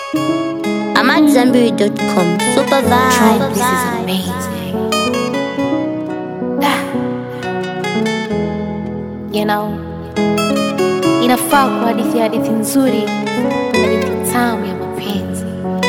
I'm at Zambiri.com. Super vibe. This is amazing. Ah. You know, inafaa kwa hadithi ya hadithi nzuri, hadithi tamu ya mapenzi.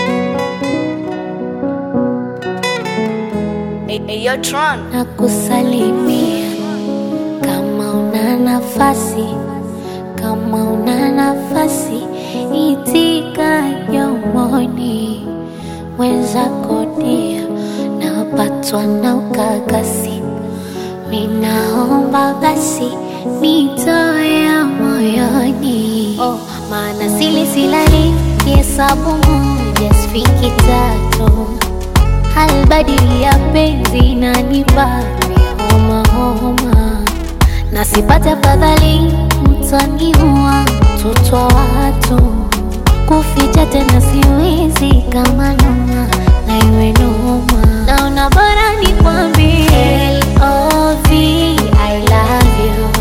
na kusalimia kama una nafasi, kama una nafasi, itika yomoni mwenzako dia, napatwa na ukakasi, minaomba basi nitoe moyoni, oh, maana sili silali kihesabu moja sifiki tatu halbadili ya penzi nanipa homa homa, na sipate afadhali mtaniua mtoto wa watu, kuficha tena siwezi kama noma na iwe noma, naona bora nikwambie L.O.V. I love you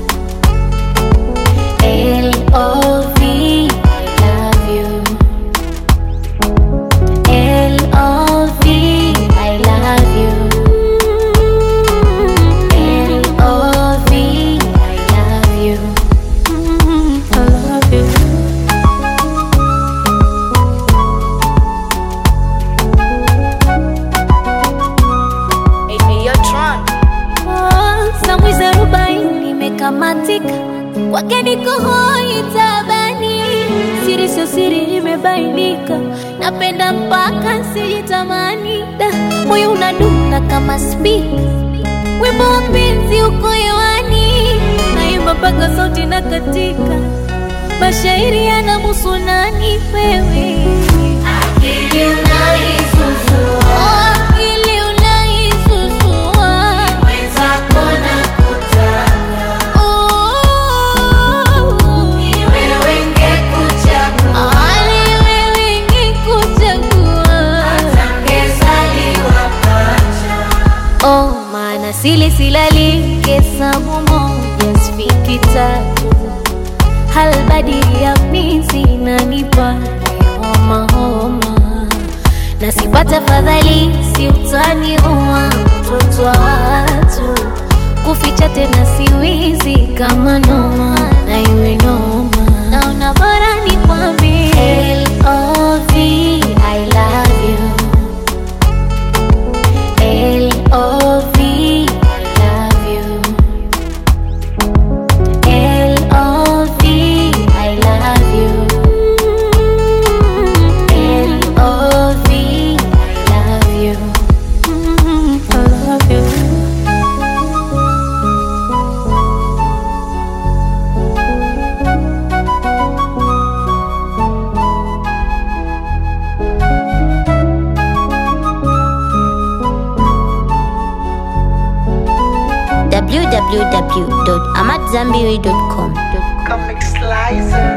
L.O.V. I love you L.O.V. I love you. L.O.V. I love you. Mm, I love you. Oh, Samwizi arobaini imekamatika kwake niko hoi tabani, siri sio siri imebainika, napenda mpaka sijitamani, da moyo unadunda kama spika, wimbo wa penzi uko hewani, naimba mpaka sauti na katika, mashairi yanamuhusu nani wewe akili unaisusua akili unaisusua mwenzako nakutaka wewe ngekuchagua ali wewe ngekuchagua atangezaliwa pacha oh maana sili silali hesabu moja sifiki tatu halbadili ya mizi nanipa homa homa, na sipata fadhali si utani uwa mtoto wa watu, kuficha tena siwizi kama noma na iwe noma, naona bora nikwambie L.O.V. I love you L.O.V. I love you L.O.V. I love you. L.O.V. I love you. Mm, I love you. www.amatzambiri.com. Comic Slicer.